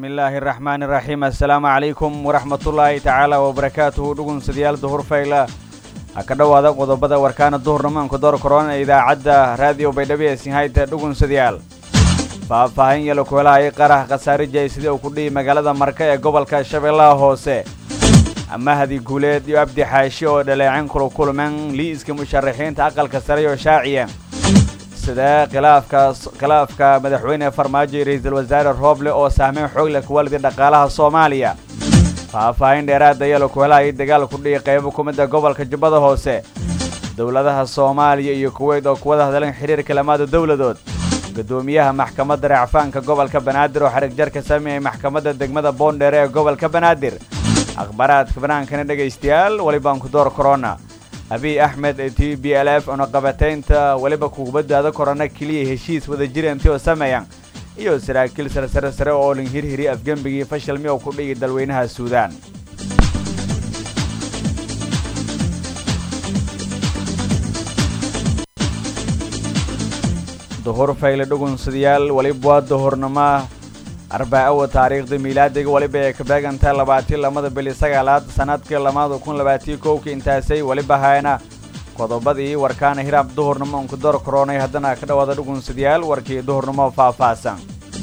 bismi illaahi araxmaani iraxiim assalaamu calaykum waraxmatullaahi tacaala wabarakaatuhu dhugunsadayaal duhur fayla ha ka dhowaada qodobada warkaana duhurnamaanku door korona ee idaacadda raadiyo baydhabo ee sinhayta dhugunsadayaal faahfaahin yalo kuhelahayay qarax khasaarija sidii uu ku dhihi magaalada marka ee gobolka shabeellaha hoose amahadi guuleed iyo abdi xaashi oo dhaleecin kula kulmeen liiska musharaxiinta aqalka sare oo shaaciya sidee khilaafkaas khilaafka madaxweyne farmaajo iyo ra-iisul wasaare rooble oo saameyn xoog leh kuwalidi dhaqaalaha soomaaliya faahfaahin dheeraada yalo kuhelahayay dagaal ku dhihi qaybo ku mida gobolka jubbada hoose dowladaha soomaaliya iyo kuweyt oo kuwada hadleen xiriirka lamaada dowladood guddoomiyaha maxkamadda racfaanka gobolka banaadir oo xarig jar ka sameeyey maxkamadda degmada boondheere ee gobolka banaadir akhbaaraadka banaankana dhegaystayaal welibaan ku door korona abiy axmed ee t b l f unaqabataynta weliba kugubadaada korona keliya heshiis wada jirantio sameeyan iyo saraakiil saresare sare oo lin hirhiri afgembigii fashilmi oo ku dhigi dalweynaha suudaan duhur fayle dhugunsadayaal weliba waa duhurnimo arbaacawa taariikhda miilaadiga weliba ay ka beegantahay labaatii lamada bili sagaalaad sanadkii lamada kun labaatii kowkii intaasay weliba hayna qodobadii warkaana hiraab duhurnimo unku door koronay haddana ka dhawaada dhugunsadayaal warkii duhurnimo faahfaahsan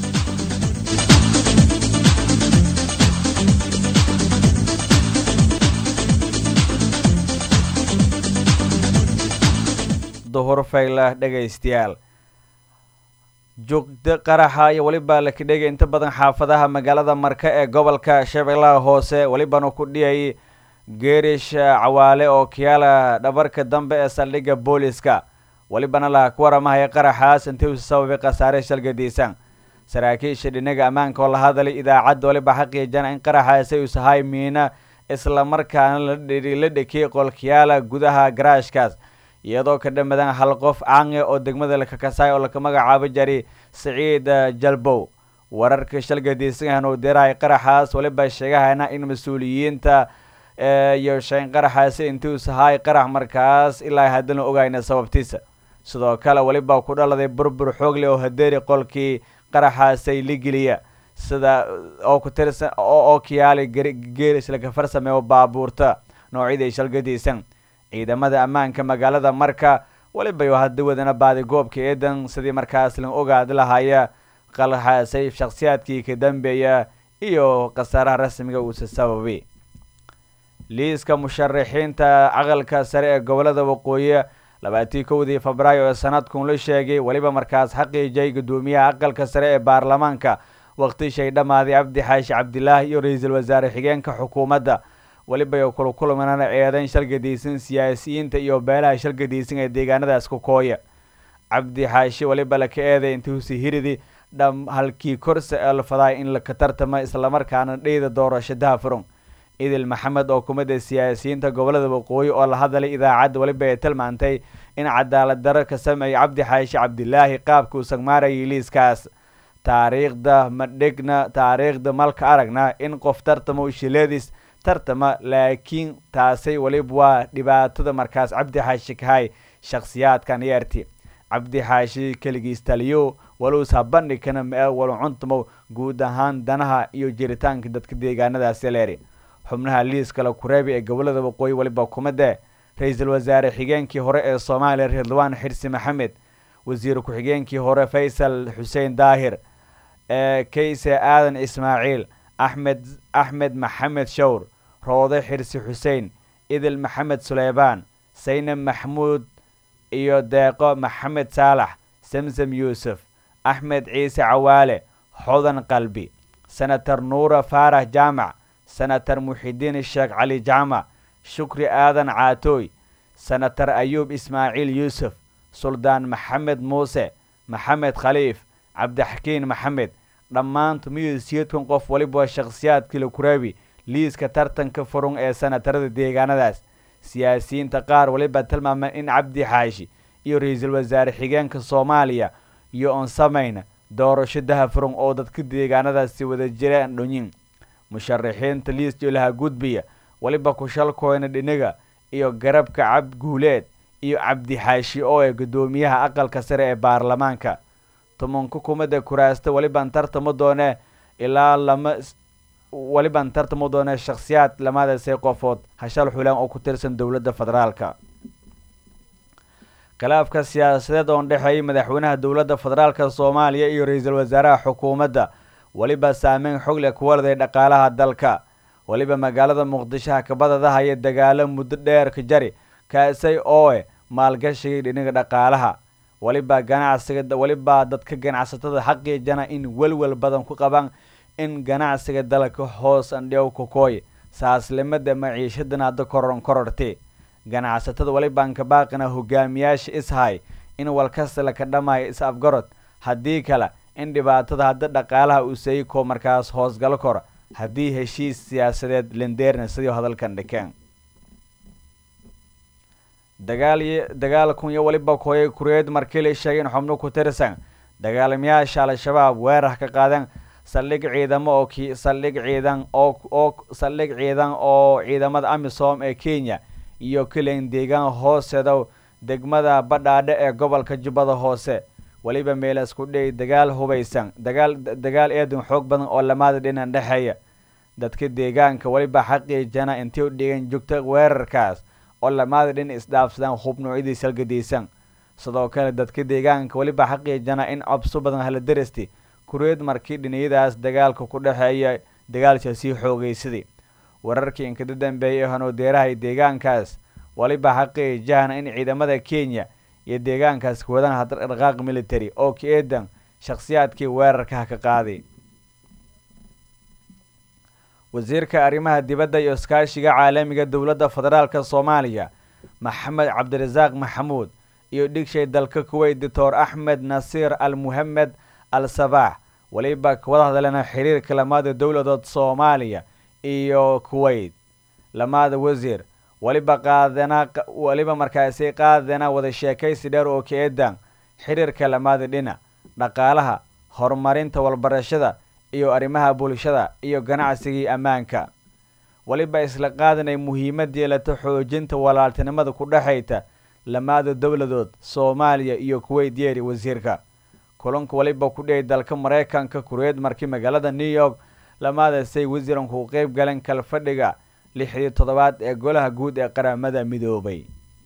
duhur fayle dhegaystayaal joogda qaraxa iyo weliba laka dhegay inta badan xaafadaha magaalada marka ee gobolka shabeellaha hoose welibana ku dhiyay geerish cawaale oo kiyaala dhabarka dambe ee saldhigga booliska welibana la ku waramahaya qaraxaas intii usa sababay khasaare shalgadiisan saraakiisha dhinaga ammaanka oo la hadalay idaacadda weliba xaqiijana in qaraxaasi usahay miina islamarkaana la dhekiyay qolkiyaala gudaha garaashkaas iyadoo ka dhamadan hal qof caange oo degmada lakakasaay oo laka magacaabo jari siciid jalbow wararka shalgadiisan uu dirahay qaraxaas weliba sheegahayna in mas-uuliyiinta iyo shayn qaraxaasi intii u sahaay qarax markaas ilaa haddana ogayna sababtiisa sidoo kale weliba ku dhaladay burbur xoogle oo hadeeri qolkii qaraxaasay ligeliya sida oo ku tirsan oo kiyaali geeris laka farsameeyo baabuurta noocyadii shalgadiisan ciidamada ammaanka magaalada marka weliba hadda wadana baadi goobka eedan sidii markaas la ogaadi lahaya qalxaasay shakhsiyaadkii ka dambeeya iyo khasaaraha rasmiga uusa sababay liiska musharaxiinta aqalka sare ee gobolada waqooyi labaatii kowdii febraayo ee sanadkun la sheegay weliba markaas xaqiijay guddoomiyaha aqalka sare ee baarlamaanka waqti shay dhammaaday cabdi xaashi cabdilaahi iyo ra-iisul wasaare xigeenka xukuumadda weliba kula kulmanana eedayn shalgadiisan siyaasiyiinta iyo beelaha shalgadiisan ee deegaanadaas ku kooya cabdi xaashi weliba laka eeday intii husi hiridi dham halkii korsa ee la fadaay in laka tartama islamarkaana dheyda doorasho daafurun idil maxamed oo kumida siyaasiyiinta gobolada waqooyi oo la hadalay idaacadda weliba ay tilmaantay in cadaalad daro ka sameeyay cabdi xaashi cabdilaahi qaabka uu sagmaarayay liiskaas taariikhda madhigna taariikhda malka aragna in qof tartamo shileedis tartama laakiin taasay weliba waa dhibaatada markaas cabdi xaashi kahay shakhsiyaadkan yeerti cabdi xaashi keligiis taliyo waluusa bandhigkana mee walu cuntumo guud ahaan danaha iyo jiritaanka dadka deegaanadaasi leeri xubnaha liiska la kureebi ee gobolada waqooyi weliba kumade ra-iisul wasaare xigeenkii hore ee soomaaliya ridwaan xirsi maxamed wasiir ku-xigeenkii hore faysal xuseen daahir ee kayse aadan ismaaciil axmed axmed maxamed shawr roode xirsi xuseen idil maxamed suleymaan saynab maxmuud iyo deeqo maxamed saalax samsam yuusuf axmed ciise cawaale xodan qalbi senator nuura faarax jaamac senator muxidiin sheekh cali jaamac shukri aadan caatooy senator ayuub ismaaciil yuusuf suldaan maxamed muuse maxamed khaliif cabdixakiin maxamed dhammaantu miyusiidkan qof waliba shakhsiyaadkii la kuraabi liiska tartanka furun ee senatarada deegaanadaas siyaasiyiinta qaar weliba tilmaameen in cabdi xaashi iyo ra-iisul wasaare xigeenka soomaaliya iyo oon samayna doorasho dahafurun oo dadka deegaanadaasi wada jiraan dhonyin musharaxiinta liis jolaha gudbiya weliba kushalkooyna dhiniga iyo garabka cabd guuleed iyo cabdi xaashi oo ee guddoomiyaha aqalka sare ee baarlamaanka tumanka kumada kuraasta welibaan tartamo doone ilaa lama weliban tartamo doona shakhsiyaad lamadaasay qofood hashal xulaan oo ku tirsan dowladda federaalka khilaafka siyaasadeed oon dhexeeyay madaxweynaha dowladda federaalka soomaaliya iyo ra-iisul wasaaraha xukuumadda weliba saameyn xog leh kuwaladay dhaqaalaha dalka weliba magaalada muqdisho hakabadada haya dagaalo muddo dheer ka jari kaasay ooe maalgashigii dhiniga dhaqaalaha weliba ganacsiga weliba dadka ganacsatada xaqiijana in welwel badan ku qabaan in ganacsiga dalka hoos andhiyow kokooy saaslimada maciishadan hadda koron kororti ganacsatada welibaan ka baaqina hogaamiyaasha ishay in walkasta laka dhamaayo is afgarod haddii kale in dhibaatada hadda dhaqaalaha uu sayko markaas hoosgalo kor haddii heshiis siyaasadeed lindeerna sidii hadalkan dhikeen dagaal dagaal kun iyo weliba kooyay kureed markii la sheegay in xubno ku tirsan dagaalamayaasha al-shabaab weerar ka qaadeen saldhig ciidamo oo ki saldhig ciidan oo oo saldhig ciidan oo ciidamada amisom ee kenya iyo kilan deegaan hooseedow degmada badhaadhe ee gobolka jubbada hoose weliba meelas ku dhey dagaal hubaysan dagaal dagaal eedan xoog badan oo lamaada dhinan dhexeeya dadka deegaanka weliba xaqiijana intay u dhigan joogta weerarkaas oo lamaada dhin isdhaafsadaan hub noocyadii salgadaysan sidoo kale dadka deegaanka weliba xaqiijana in cobso badan hala daristi kureed markii dhiniyadaas dagaalka ku dhexeeya dagaalka sii xoogaysaday wararkii inkada dambeeyay ee hanoodeerahay deegaankaas weliba xaqiijahana in ciidamada kenya iyo deegaankaas wadaan hadhaqaaq military oo ka eedan shakhsiyaadkii weerarkaha ka qaaday wasiirka arrimaha dibadda iyo iskaashiga caalamiga dowladda federaalka soomaaliya maxamed cabdirasaaq maxamuud iyo dhigshay dalka kuweyt doctor axmed nasiir al muhamed al sabaax weliba kawada hadleena xiriirka lamaada dowladood soomaaliya iyo kuweyt lamaada wasiir weliba qaadana weliba markaasi qaadana wada sheekaysi dheer oo ka eedan xiriirka lamaada dhinac dhaqaalaha horumarinta walbarashada iyo arrimaha bulshada iyo ganacsigii ammaanka weliba isla qaadanay muhiimad yeelata xoojinta walaaltinimada ku dhexayta lamaada dowladood soomaaliya iyo kuweyt yeeri wasiirka kulanka weliba ku dhiyay dalka maraykanka kureed markii magaalada new york lamaadasay wasiiranku qeyb galeen kalfadhiga lixdii toddobaad ee golaha guud ee qaramada midoobay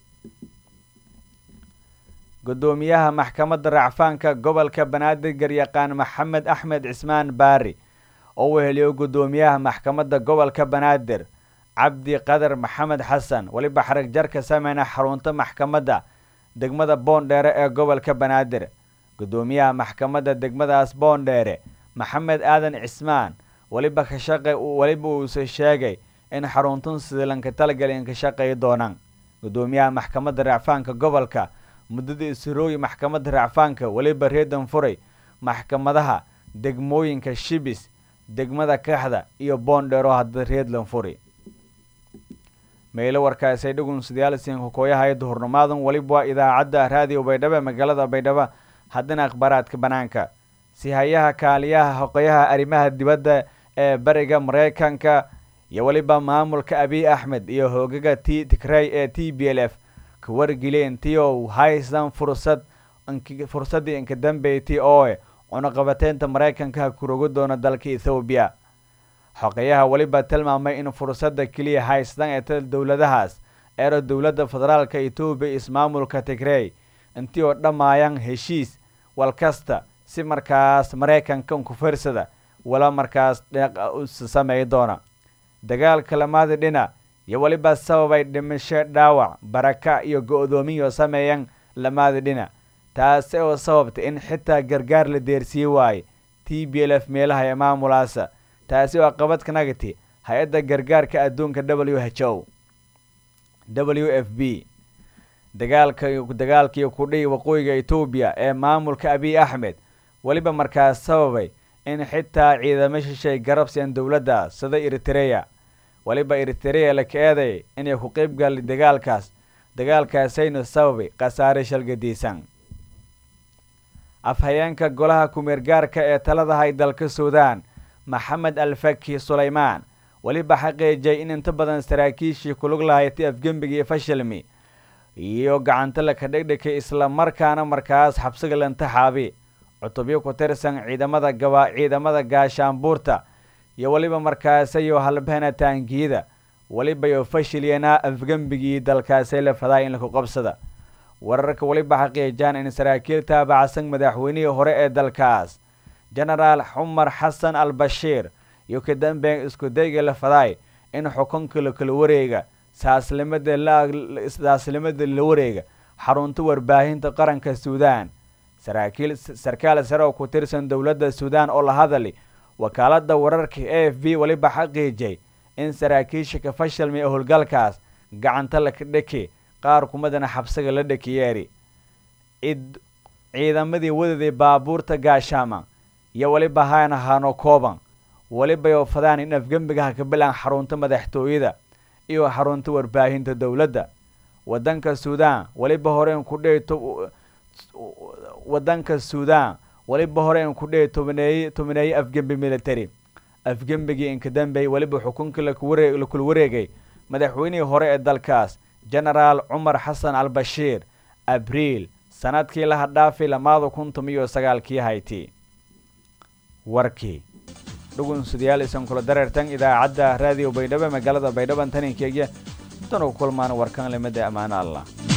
gudoomiyaha maxkamadda racfaanka gobolka banaadir garyaqaan maxamed axmed cismaan baari oo weheliyo gudoomiyaha maxkamadda gobolka banaadir cabdi qadar maxamed xasan weliba xarag jar ka sameyna xarunta maxkamadda degmada boondheere ee gobolka banaadir gudoomiyaha maxkamadda degmadaas boondheere maxamed aadan cismaan weliba ka shaqay weliba uuse sheegay in xaruntun sidilanka talagelin ka shaqayi doonaan gudoomiyaha maxkamadda racfaanka gobolka muddada isrooyi maxkamadda racfaanka weliba reedan furay maxkamadaha degmooyinka shibis degmada kaxda iyo boondheero hadda reedlan furi meelo warkaasay dhugun sidaalsin hokooyahay duhurnimaadan weliba waa idaacadda raadiyo baydhabo magaalada baydhabo haddana akhbaaraadka banaanka sihayaha kaaliyaha hoqoyaha arrimaha dibadda ee bariga maraykanka iyo weliba maamulka abiy axmed iyo hoogaga t tigray ee t b l f ka wargeleen tio haysan fursad fursaddii inka dambeyti ooe cunuqabateynta maraykanka kurogo doona dalka ethoobiya xoqeyaha weliba tilmaamay in fursadda keliya haystan ee ta dowladahaas eero dowladda federaalka etoobiya ismaamulka tigrey intii oo dhammaayaan heshiis walkasta si markaas maraykanka unkufirsada wala markaas sameey doona dagaalka lamaada dhinac iyo weliba sababay dhimasho dhaawac baraka iyo go-doomiyo sameeyaan lamaada dhinac taasi oo sababtay in xitaa gargaar la deersiye waaye t b l f meelaha ee maamulaasa taasi oo qabad kanagati hay-adda gargaarka adduunka w h o w f b dagaalka dagaalkii kudhihi waqooyiga etoobiya ee maamulka abiy axmed weliba markaas sababay in xitaa ciidamo shishay garabsiyan dowladda sida eritreya weliba eritreya la ka eeday inay ku qeyb gali dagaalkaas dagaalkaasaynu sababay khasaare shalgadiisan afhayeenka golaha kumeergaarka ee taladahay dalka suudaan maxamed alfaki sulaymaan weliba xaqiijay in inta badan saraakiishii kulug lahaytay afgembiga iyo fashilmi iyo gacanta laka dhegdhekay isla markaana markaas xabsiga lantaxaabi cutubyo ku tirsan ciidamada gaba ciidamada gaashaanbuurta iyo weliba markaasayo halbeena taangiyada weliba yo fashilyanaa afgembigii dalkaasay la fadaa in laku qabsada wararka weliba xaqiijaan in saraakiil taabacsan madaxweynihii hore ee dalkaas genaraal xumar xasan al bashiir iyo ka dambeyn iskudayga la fadaay in xukunka la kala wareega saaslimada saaslimada la wareega xarunta warbaahinta qaranka suudaan saraakiil sarkaal sare oo ku tirsan dowladda suudaan oo la hadali wakaalada wararka a f b weliba xaqiijay in saraakiisha ka fashilmay howlgalkaas gacanta laka dheki qaar kumadana xabsiga la dhakiyeeri id ciidamadii wadaday baabuurta gaashaama iyo weliba haana hano kooban weliba yo fadaan in afgembigaha ka bilaan xarunta madaxtooyada iyo xarunta warbaahinta dowladda wadanka suudaan weliba horeen ku dhey wadanka suudaan weliba horeen ku dhey tobaneeye tobaneeye afgembi military afgembigii inkadambey weliba xukunka lakuware lakula wareegay madaxweynihii hore ee dalkaas genaraal cumar xasan al bashiir abriil sanadkii laha dhaafi lamaada kun tomiyo sagaalkii hayti warkii dhugunsudayaal isan kula dareertan idaacadda raadiyo baydhabo magaalada baydhaban taninkeegya intan u kulmaan warkan limada ammaano allah